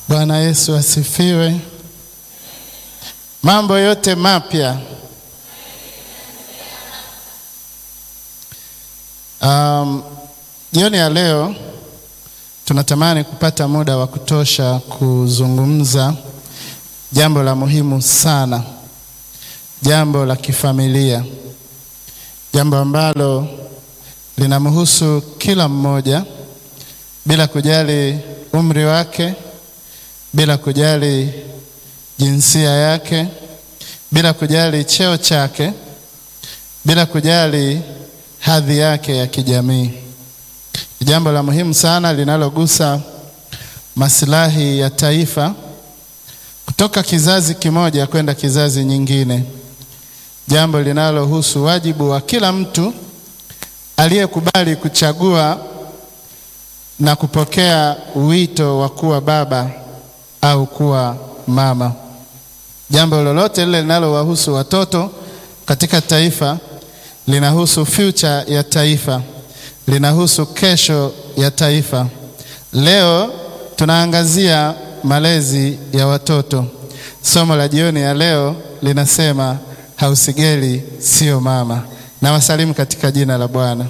Bwana Yesu asifiwe. Mambo yote mapya. Um, jioni ya leo tunatamani kupata muda wa kutosha kuzungumza jambo la muhimu sana, jambo la kifamilia, jambo ambalo linamhusu kila mmoja bila kujali umri wake, bila kujali jinsia yake, bila kujali cheo chake, bila kujali hadhi yake ya kijamii. Ni jambo la muhimu sana linalogusa maslahi ya taifa kutoka kizazi kimoja kwenda kizazi nyingine, jambo linalohusu wajibu wa kila mtu aliyekubali kuchagua na kupokea wito wa kuwa baba au kuwa mama. Jambo lolote lile linalowahusu watoto katika taifa linahusu future ya taifa, linahusu kesho ya taifa. Leo tunaangazia malezi ya watoto. Somo la jioni ya leo linasema hausigeli sio mama. Na wasalimu katika jina la Bwana.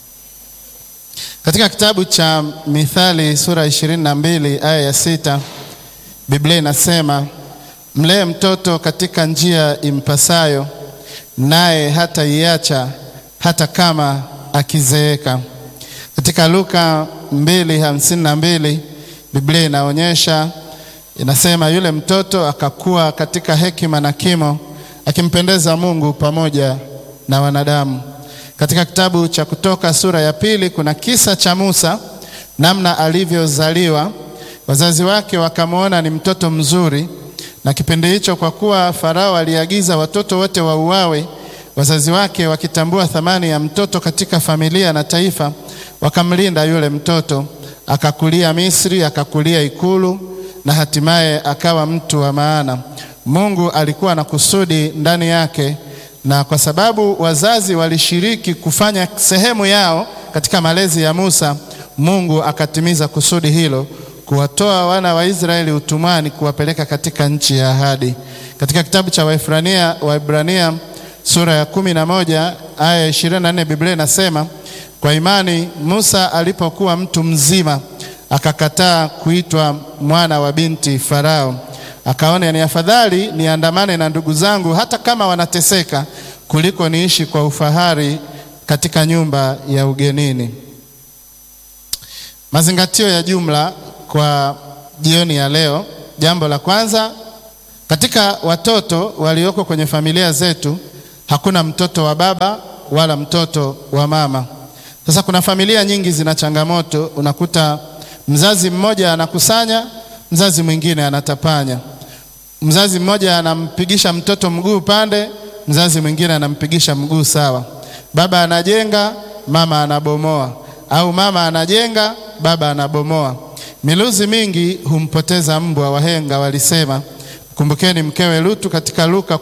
Katika kitabu cha Mithali sura ishirini na mbili aya ya sita Biblia inasema mlee mtoto katika njia impasayo, naye hataiacha hata kama akizeeka. Katika Luka mbili hamsini na mbili Biblia inaonyesha inasema, yule mtoto akakuwa katika hekima na kimo, akimpendeza Mungu pamoja na wanadamu. Katika kitabu cha Kutoka sura ya pili kuna kisa cha Musa, namna alivyozaliwa. Wazazi wake wakamwona ni mtoto mzuri, na kipindi hicho, kwa kuwa Farao aliagiza watoto wote wauawe, wazazi wake wakitambua thamani ya mtoto katika familia na taifa, wakamlinda yule mtoto. Akakulia Misri, akakulia ikulu, na hatimaye akawa mtu wa maana. Mungu alikuwa na kusudi ndani yake na kwa sababu wazazi walishiriki kufanya sehemu yao katika malezi ya Musa, Mungu akatimiza kusudi hilo, kuwatoa wana wa Israeli utumwani, kuwapeleka katika nchi ya ahadi. Katika kitabu cha Waebrania, Waebrania sura ya kumi na moja aya ya ishirini na nne Biblia inasema kwa imani Musa alipokuwa mtu mzima akakataa kuitwa mwana wa binti Farao akaona ni afadhali niandamane na ndugu zangu hata kama wanateseka kuliko niishi kwa ufahari katika nyumba ya ugenini. Mazingatio ya jumla kwa jioni ya leo. Jambo la kwanza, katika watoto walioko kwenye familia zetu hakuna mtoto wa baba wala mtoto wa mama. Sasa kuna familia nyingi zina changamoto, unakuta mzazi mmoja anakusanya, mzazi mwingine anatapanya mzazi mmoja anampigisha mtoto mguu pande, mzazi mwingine anampigisha mguu sawa. Baba anajenga, mama anabomoa, au mama anajenga, baba anabomoa. Miluzi mingi humpoteza mbwa, wahenga walisema. Kumbukeni mkewe Lutu katika Luka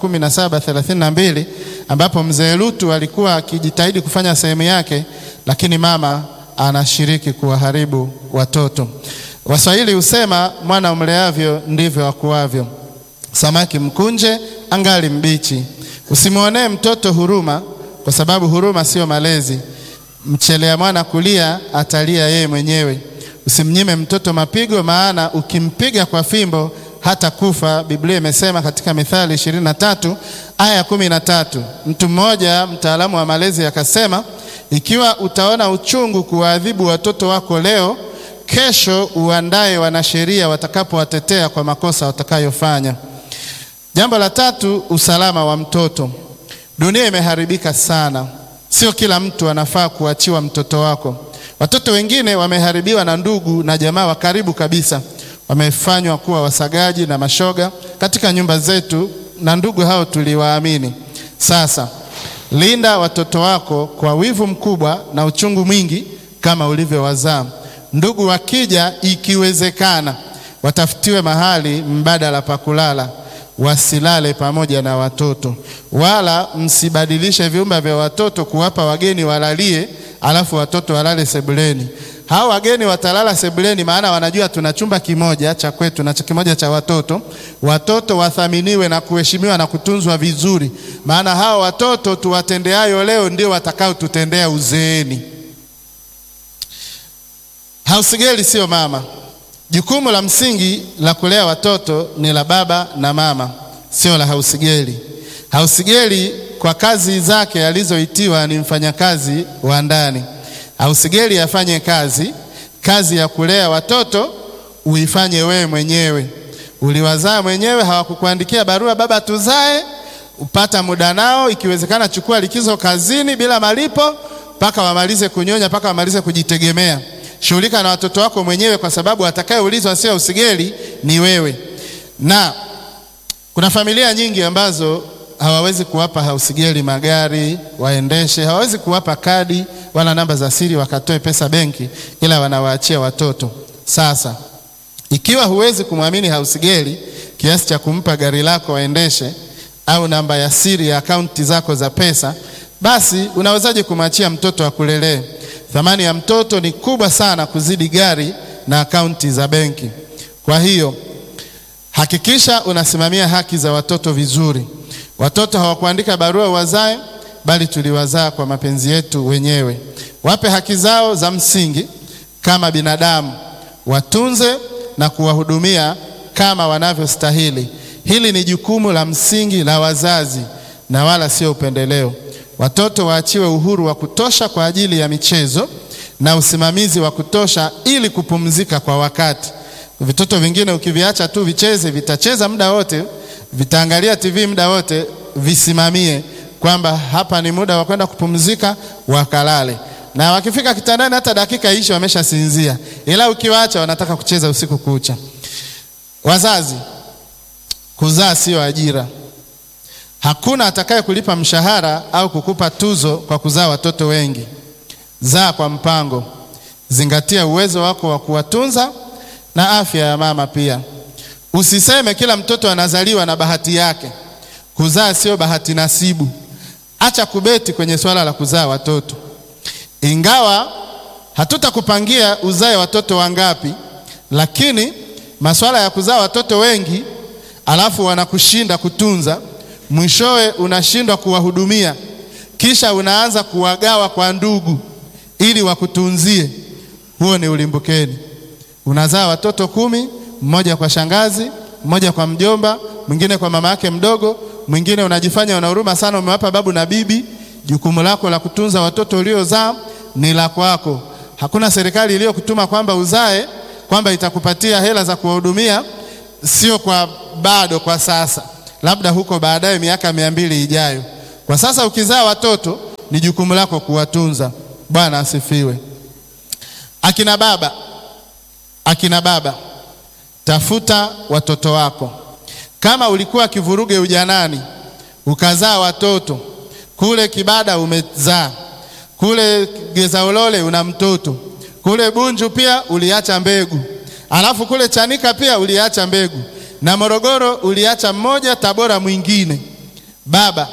17:32 ambapo mzee Lutu alikuwa akijitahidi kufanya sehemu yake, lakini mama anashiriki kuwaharibu watoto. Waswahili husema mwana umleavyo ndivyo akuavyo. Samaki mkunje angali mbichi. Usimwonee mtoto huruma, kwa sababu huruma sio malezi. Mchelea mwana kulia atalia yeye mwenyewe. Usimnyime mtoto mapigo, maana ukimpiga kwa fimbo hata kufa. Biblia imesema katika Mithali ishirini na tatu aya kumi na tatu. Mtu mmoja mtaalamu wa malezi akasema, ikiwa utaona uchungu kuwaadhibu watoto wako leo, kesho uandae wanasheria watakapowatetea kwa makosa watakayofanya. Jambo la tatu, usalama wa mtoto. Dunia imeharibika sana, sio kila mtu anafaa kuachiwa mtoto wako. Watoto wengine wameharibiwa na ndugu na jamaa wa karibu kabisa, wamefanywa kuwa wasagaji na mashoga katika nyumba zetu, na ndugu hao tuliwaamini. Sasa linda watoto wako kwa wivu mkubwa na uchungu mwingi kama ulivyowazaa. Ndugu wakija, ikiwezekana, watafutiwe mahali mbadala pa kulala wasilale pamoja na watoto, wala msibadilishe vyumba vya watoto kuwapa wageni walalie, alafu watoto walale sebuleni. Hao wageni watalala sebuleni, maana wanajua tuna chumba kimoja cha kwetu na kimoja cha watoto. Watoto wathaminiwe na kuheshimiwa na kutunzwa vizuri, maana hao watoto tuwatendeayo leo ndio watakao tutendea uzeeni. Hausigeli sio mama. Jukumu la msingi la kulea watoto ni la baba na mama, sio la hausigeli. Hausigeli kwa kazi zake alizoitiwa ni mfanyakazi wa ndani. Hausigeli afanye kazi, kazi ya kulea watoto uifanye wewe mwenyewe. Uliwazaa mwenyewe, hawakukuandikia barua, baba tuzae, upata muda nao, ikiwezekana chukua likizo kazini bila malipo mpaka wamalize kunyonya, mpaka wamalize kujitegemea. Shughulika na watoto wako mwenyewe, kwa sababu atakayeulizwa sio usigeli, ni wewe. Na kuna familia nyingi ambazo hawawezi kuwapa hausigeli magari waendeshe, hawawezi kuwapa kadi wala namba za siri wakatoe pesa benki, ila wanawaachia watoto. Sasa ikiwa huwezi kumwamini hausigeli kiasi cha kumpa gari lako waendeshe au namba ya siri ya akaunti zako za pesa, basi unawezaje kumwachia mtoto akulelee? Thamani ya mtoto ni kubwa sana kuzidi gari na akaunti za benki. Kwa hiyo hakikisha unasimamia haki za watoto vizuri. Watoto hawakuandika barua wazae, bali tuliwazaa kwa mapenzi yetu wenyewe. Wape haki zao za msingi kama binadamu, watunze na kuwahudumia kama wanavyostahili. Hili ni jukumu la msingi la wazazi na wala sio upendeleo. Watoto waachiwe uhuru wa kutosha kwa ajili ya michezo na usimamizi wa kutosha ili kupumzika kwa wakati. Vitoto vingine ukiviacha tu vicheze, vitacheza muda wote, vitaangalia TV muda wote, visimamie kwamba hapa ni muda wa kwenda kupumzika, wakalale. Na wakifika kitandani, hata dakika ishi wameshasinzia, ila ukiwaacha wanataka kucheza usiku kucha. Wazazi, kuzaa sio ajira. Hakuna atakaye kulipa mshahara au kukupa tuzo kwa kuzaa watoto wengi. Zaa kwa mpango, zingatia uwezo wako wa kuwatunza na afya ya mama pia. Usiseme kila mtoto anazaliwa na bahati yake. Kuzaa sio bahati nasibu. Acha kubeti kwenye swala la kuzaa watoto. Ingawa hatutakupangia uzae watoto wangapi, lakini masuala ya kuzaa watoto wengi alafu wanakushinda kutunza, mwishowe unashindwa kuwahudumia, kisha unaanza kuwagawa kwa ndugu ili wakutunzie, huo ni ulimbukeni. Unazaa watoto kumi, mmoja kwa shangazi, mmoja kwa mjomba, mwingine kwa mama yake mdogo, mwingine unajifanya una huruma sana, umewapa babu na bibi. Jukumu lako la kutunza watoto uliozaa ni la kwako. Hakuna serikali iliyokutuma kwamba uzae kwamba itakupatia hela za kuwahudumia, sio kwa bado, kwa sasa, labda huko baadaye, miaka mia mbili ijayo. Kwa sasa ukizaa watoto ni jukumu lako kuwatunza. Bwana asifiwe. Akina baba, akina baba, tafuta watoto wako. Kama ulikuwa kivuruge ujanani ukazaa watoto kule Kibada, umezaa kule Gezaulole, una mtoto kule Bunju, pia uliacha mbegu, alafu kule Chanika pia uliacha mbegu, na Morogoro uliacha mmoja, Tabora mwingine. Baba,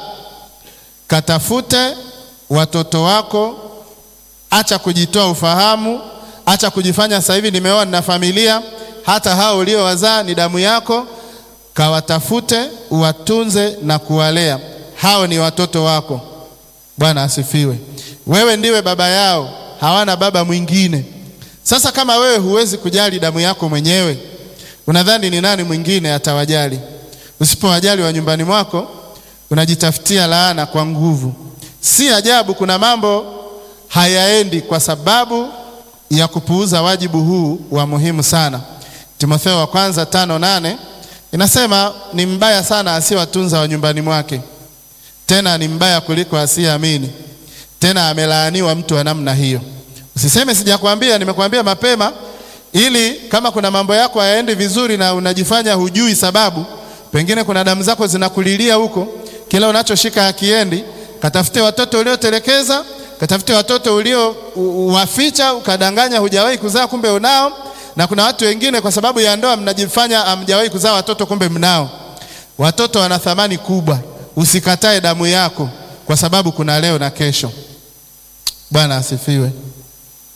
katafute watoto wako, acha kujitoa ufahamu, acha kujifanya sasa hivi nimeoa nina familia. Hata hao uliowazaa ni damu yako, kawatafute, uwatunze na kuwalea. Hao ni watoto wako. Bwana asifiwe. Wewe ndiwe baba yao, hawana baba mwingine. Sasa kama wewe huwezi kujali damu yako mwenyewe, unadhani ni nani mwingine atawajali? Usipowajali wa nyumbani mwako, unajitafutia laana kwa nguvu. Si ajabu kuna mambo hayaendi kwa sababu ya kupuuza wajibu huu wa muhimu sana. Timotheo wa kwanza tano nane inasema ni mbaya sana asiyewatunza wa nyumbani mwake, tena ni mbaya kuliko asiyeamini, tena amelaaniwa mtu wa namna hiyo. Usiseme sijakwambia, nimekuambia mapema, ili kama kuna mambo yako hayaendi vizuri na unajifanya hujui sababu, pengine kuna damu zako zinakulilia huko, kila unachoshika hakiendi. Katafute watoto uliotelekeza, katafute watoto uliowaficha, ukadanganya hujawahi kuzaa, kumbe unao. Na kuna watu wengine kwa sababu ya ndoa mnajifanya hamjawahi kuzaa watoto, kumbe mnao. Watoto wana thamani kubwa. Usikatae damu yako, kwa sababu kuna leo na kesho. Bwana asifiwe.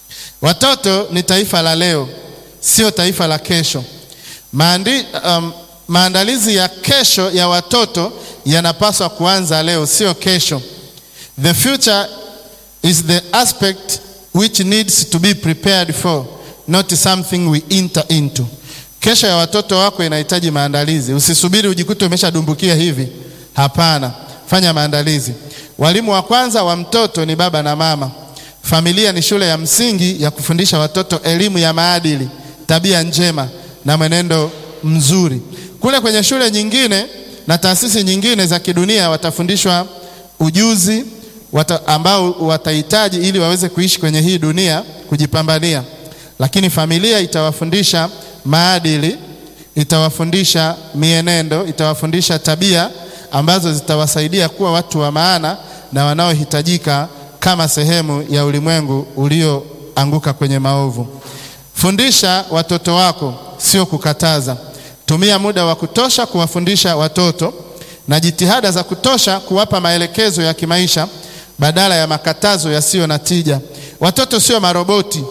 Watoto ni taifa la leo, sio taifa la kesho. Maandi, um, maandalizi ya kesho ya watoto yanapaswa kuanza leo, sio kesho. The future is the aspect which needs to be prepared for, not something we enter into. Kesho ya watoto wako inahitaji maandalizi. Usisubiri ujikute umeshadumbukia hivi. Hapana, fanya maandalizi. Walimu wa kwanza wa mtoto ni baba na mama. Familia ni shule ya msingi ya kufundisha watoto elimu ya maadili, tabia njema na mwenendo mzuri. Kule kwenye shule nyingine na taasisi nyingine za kidunia watafundishwa ujuzi wata, ambao watahitaji ili waweze kuishi kwenye hii dunia kujipambania, lakini familia itawafundisha maadili, itawafundisha mienendo, itawafundisha tabia ambazo zitawasaidia kuwa watu wa maana na wanaohitajika kama sehemu ya ulimwengu ulioanguka kwenye maovu. Fundisha watoto wako, sio kukataza. Tumia muda wa kutosha kuwafundisha watoto na jitihada za kutosha kuwapa maelekezo ya kimaisha badala ya makatazo yasiyo na tija. Watoto sio maroboti.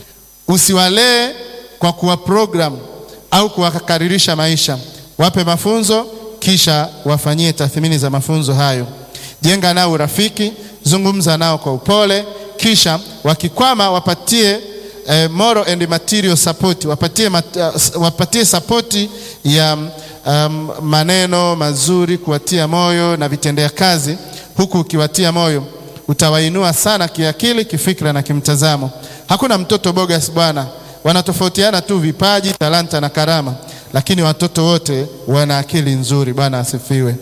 Usiwalee kwa kuwa program au kuwakaririsha maisha. Wape mafunzo kisha wafanyie tathmini za mafunzo hayo. Jenga nao urafiki, zungumza nao kwa upole, kisha wakikwama wapatie eh, moral and material support, wapatie, mat, uh, wapatie sapoti ya um, maneno mazuri, kuwatia moyo na vitendea kazi. Huku ukiwatia moyo utawainua sana kiakili, kifikra na kimtazamo. Hakuna mtoto bogas bwana, wanatofautiana tu vipaji, talanta na karama, lakini watoto wote wana akili nzuri. Bwana asifiwe.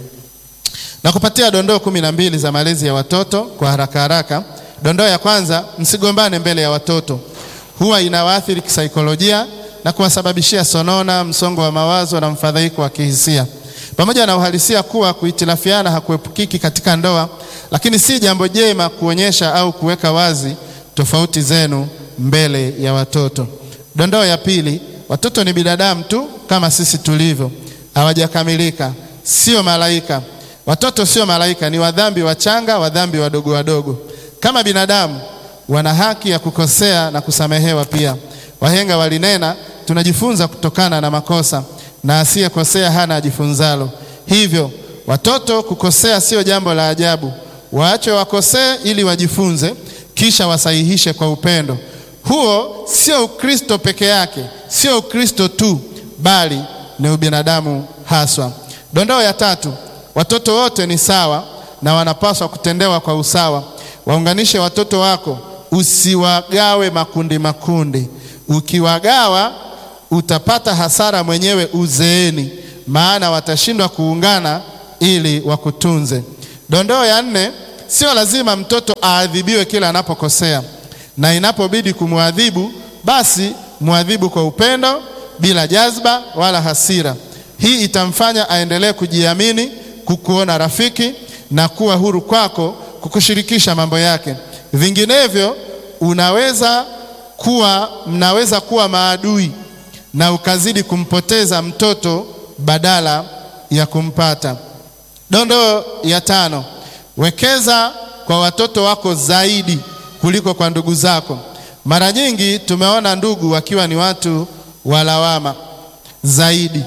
Na kupatia dondoo kumi na mbili za malezi ya watoto kwa haraka haraka. Dondoo ya kwanza, msigombane mbele ya watoto, huwa inawaathiri kisaikolojia na kuwasababishia sonona, msongo wa mawazo na mfadhaiko wa kihisia. Pamoja na uhalisia kuwa kuhitilafiana hakuepukiki katika ndoa, lakini si jambo jema kuonyesha au kuweka wazi tofauti zenu mbele ya watoto. Dondoo ya pili, watoto ni binadamu tu kama sisi tulivyo, hawajakamilika, sio malaika. Watoto sio malaika, ni wadhambi wachanga, wadhambi wadogo wadogo. Kama binadamu, wana haki ya kukosea na kusamehewa pia. Wahenga walinena, tunajifunza kutokana na makosa na asiyekosea hana ajifunzalo. Hivyo watoto kukosea sio jambo la ajabu. Waache wakosee ili wajifunze, kisha wasahihishe kwa upendo. Huo sio Ukristo peke yake, sio Ukristo tu, bali ni ubinadamu haswa. Dondoo ya tatu, watoto wote ni sawa na wanapaswa kutendewa kwa usawa. Waunganishe watoto wako, usiwagawe makundi makundi. Ukiwagawa utapata hasara mwenyewe uzeeni, maana watashindwa kuungana ili wakutunze. Dondoo ya nne, sio lazima mtoto aadhibiwe kila anapokosea, na inapobidi kumwadhibu, basi mwadhibu kwa upendo, bila jazba wala hasira. Hii itamfanya aendelee kujiamini, kukuona rafiki na kuwa huru kwako, kukushirikisha mambo yake. Vinginevyo unaweza kuwa mnaweza kuwa maadui na ukazidi kumpoteza mtoto badala ya kumpata. Dondoo ya tano, wekeza kwa watoto wako zaidi kuliko kwa ndugu zako. Mara nyingi tumeona ndugu wakiwa ni watu wa lawama zaidi,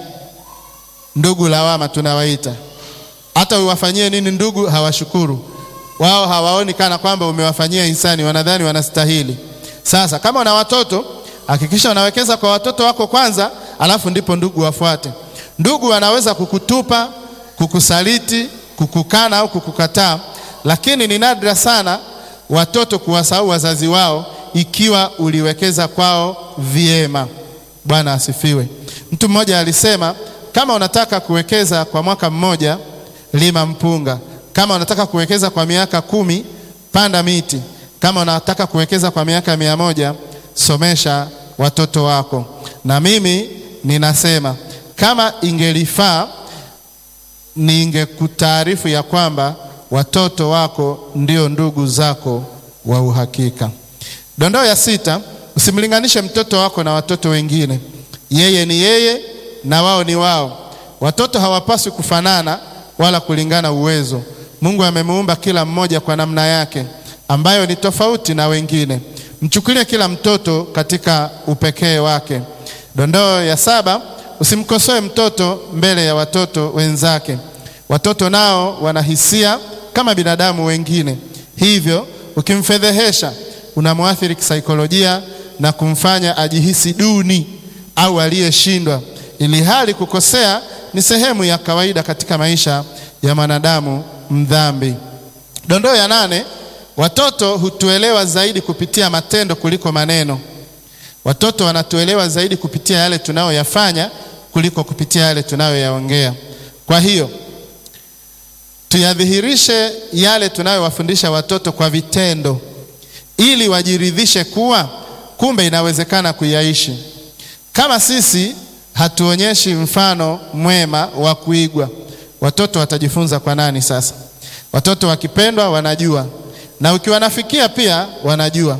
ndugu lawama tunawaita. Hata uwafanyie nini ndugu, hawashukuru wao, hawaoni kana kwamba umewafanyia hisani, wanadhani wanastahili. Sasa kama una watoto hakikisha unawekeza kwa watoto wako kwanza, alafu ndipo ndugu wafuate. Ndugu wanaweza kukutupa, kukusaliti, kukukana au kukukataa, lakini ni nadra sana watoto kuwasahau wazazi wao ikiwa uliwekeza kwao vyema. Bwana asifiwe. Mtu mmoja alisema, kama unataka kuwekeza kwa mwaka mmoja, lima mpunga. Kama unataka kuwekeza kwa miaka kumi, panda miti. Kama unataka kuwekeza kwa miaka mia moja, somesha watoto wako. Na mimi ninasema kama ingelifaa, ningekutaarifu ya kwamba watoto wako ndio ndugu zako wa uhakika. Dondoo ya sita, usimlinganishe mtoto wako na watoto wengine. Yeye ni yeye na wao ni wao. Watoto hawapaswi kufanana wala kulingana uwezo. Mungu amemuumba kila mmoja kwa namna yake ambayo ni tofauti na wengine. Mchukulie kila mtoto katika upekee wake. Dondoo ya saba, usimkosoe mtoto mbele ya watoto wenzake. Watoto nao wana hisia kama binadamu wengine, hivyo ukimfedhehesha unamwathiri kisaikolojia na kumfanya ajihisi duni au aliyeshindwa, ili hali kukosea ni sehemu ya kawaida katika maisha ya mwanadamu mdhambi. Dondoo ya nane, watoto hutuelewa zaidi kupitia matendo kuliko maneno. Watoto wanatuelewa zaidi kupitia yale tunayoyafanya kuliko kupitia yale tunayoyaongea. Kwa hiyo tuyadhihirishe yale tunayowafundisha watoto kwa vitendo, ili wajiridhishe kuwa kumbe inawezekana kuyaishi. Kama sisi hatuonyeshi mfano mwema wa kuigwa, watoto watajifunza kwa nani sasa? Watoto wakipendwa wanajua, na ukiwanafikia pia wanajua.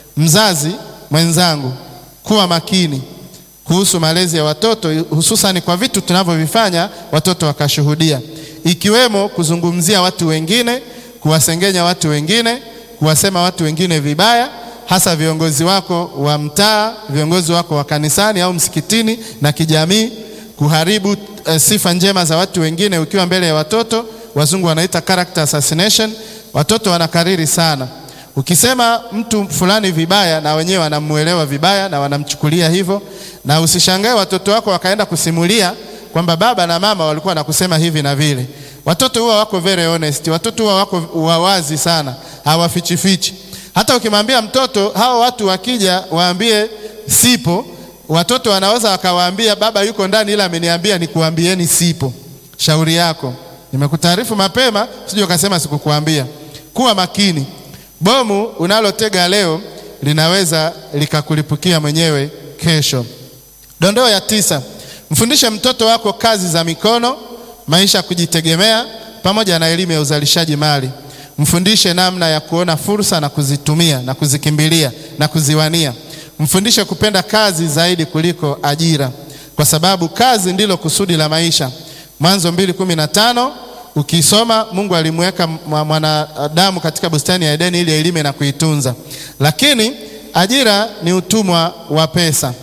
Mzazi mwenzangu, kuwa makini kuhusu malezi ya watoto, hususani kwa vitu tunavyovifanya watoto wakashuhudia, ikiwemo kuzungumzia watu wengine, kuwasengenya watu wengine, kuwasema watu wengine vibaya, hasa viongozi wako wa mtaa, viongozi wako wa kanisani au msikitini na kijamii, kuharibu eh, sifa njema za watu wengine ukiwa mbele ya watoto. Wazungu wanaita character assassination. Watoto wanakariri sana. Ukisema mtu fulani vibaya, na wenyewe wanamuelewa vibaya na wanamchukulia hivyo, na usishangae watoto wako wakaenda kusimulia kwamba baba na mama walikuwa nakusema hivi na vile. Watoto huwa wako very honest, watoto huwa wako wawazi sana, hawafichifichi. Hata ukimwambia mtoto hao watu wakija waambie sipo, watoto wanaweza wakawaambia baba yuko ndani, ila ameniambia nikuambieni sipo. Shauri yako, nimekutaarifu mapema, sije ukasema sikukuambia. Kuwa makini. Bomu unalotega leo linaweza likakulipukia mwenyewe kesho. Dondoo ya tisa, mfundishe mtoto wako kazi za mikono, maisha ya kujitegemea, pamoja na elimu ya uzalishaji mali. Mfundishe namna ya kuona fursa na kuzitumia na kuzikimbilia na kuziwania. Mfundishe kupenda kazi zaidi kuliko ajira, kwa sababu kazi ndilo kusudi la maisha. Mwanzo mbili kumi na tano ukisoma Mungu alimweka mwanadamu katika bustani ya Edeni ili ailime na kuitunza, lakini ajira ni utumwa wa pesa.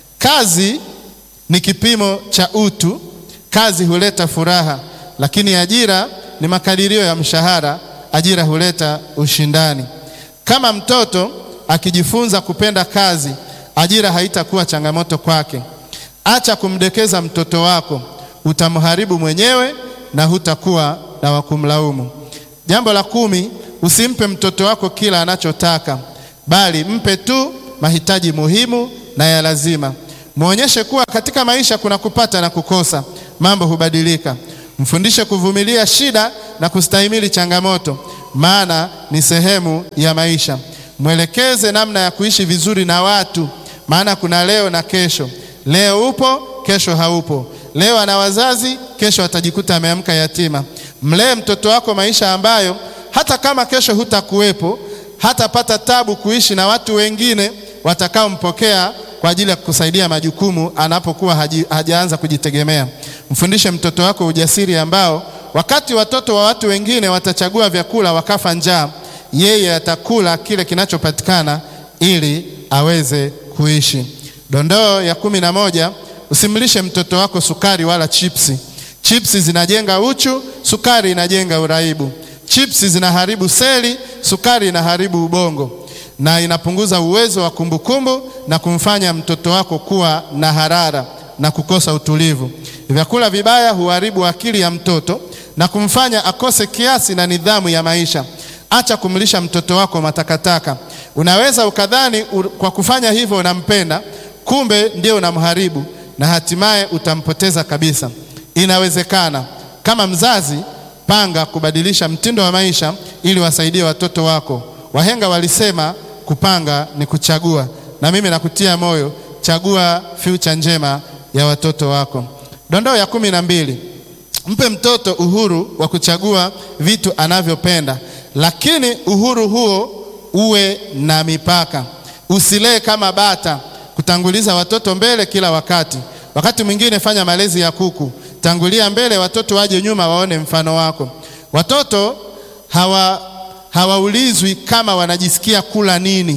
Kazi ni kipimo cha utu, kazi huleta furaha, lakini ajira ni makadirio ya mshahara. Ajira huleta ushindani. Kama mtoto akijifunza kupenda kazi, ajira haitakuwa changamoto kwake. Acha kumdekeza mtoto wako, utamharibu mwenyewe na hutakuwa na wakumlaumu. Jambo la kumi, usimpe mtoto wako kila anachotaka, bali mpe tu mahitaji muhimu na ya lazima. Mwonyeshe kuwa katika maisha kuna kupata na kukosa, mambo hubadilika. Mfundishe kuvumilia shida na kustahimili changamoto, maana ni sehemu ya maisha. Mwelekeze namna ya kuishi vizuri na watu, maana kuna leo na kesho. Leo upo, kesho haupo. Leo ana wazazi, kesho atajikuta ameamka yatima. Mlee mtoto wako maisha ambayo hata kama kesho hutakuwepo, hatapata tabu kuishi na watu wengine watakaompokea kwa ajili ya kusaidia majukumu anapokuwa haji, hajaanza kujitegemea. Mfundishe mtoto wako ujasiri ambao wakati watoto wa watu wengine watachagua vyakula wakafa njaa, yeye atakula kile kinachopatikana ili aweze kuishi. Dondoo ya kumi na moja, usimlishe mtoto wako sukari wala chipsi. Chipsi zinajenga uchu, sukari inajenga uraibu. Chipsi zinaharibu seli, sukari inaharibu ubongo na inapunguza uwezo wa kumbukumbu na kumfanya mtoto wako kuwa na harara na kukosa utulivu. Vyakula vibaya huharibu akili ya mtoto na kumfanya akose kiasi na nidhamu ya maisha. Acha kumlisha mtoto wako matakataka. Unaweza ukadhani kwa kufanya hivyo unampenda, kumbe ndio unamharibu na hatimaye utampoteza kabisa. Inawezekana. Kama mzazi, panga kubadilisha mtindo wa maisha ili wasaidie watoto wako. Wahenga walisema kupanga ni kuchagua, na mimi nakutia moyo, chagua future njema ya watoto wako. Dondoo ya kumi na mbili, mpe mtoto uhuru wa kuchagua vitu anavyopenda, lakini uhuru huo uwe na mipaka. Usilee kama bata, kutanguliza watoto mbele kila wakati. Wakati mwingine fanya malezi ya kuku, tangulia mbele, watoto waje nyuma, waone mfano wako. Watoto hawa hawaulizwi kama wanajisikia kula nini,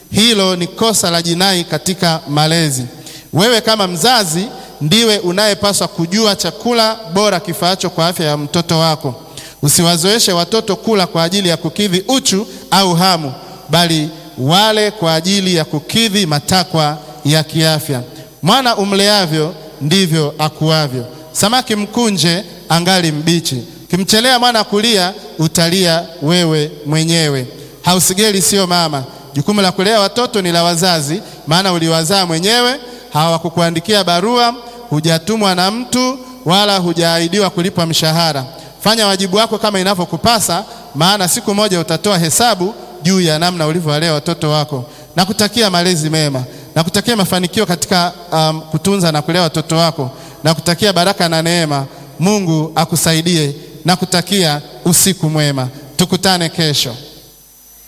Hilo ni kosa la jinai katika malezi. Wewe kama mzazi ndiwe unayepaswa kujua chakula bora kifaacho kwa afya ya mtoto wako. Usiwazoeshe watoto kula kwa ajili ya kukidhi uchu au hamu, bali wale kwa ajili ya kukidhi matakwa ya kiafya. Mwana umleavyo ndivyo akuavyo. Samaki mkunje angali mbichi. Kimchelea mwana kulia, utalia wewe mwenyewe. Hausigeli sio mama. Jukumu la kulea watoto ni la wazazi, maana uliwazaa mwenyewe. Hawakukuandikia barua, hujatumwa na mtu, wala hujaahidiwa kulipwa mshahara. Fanya wajibu wako kama inavyokupasa, maana siku moja utatoa hesabu juu ya namna ulivyowalea watoto wako. Nakutakia malezi mema, nakutakia mafanikio katika um, kutunza na kulea watoto wako, nakutakia baraka na neema. Mungu akusaidie, nakutakia usiku mwema. Tukutane kesho.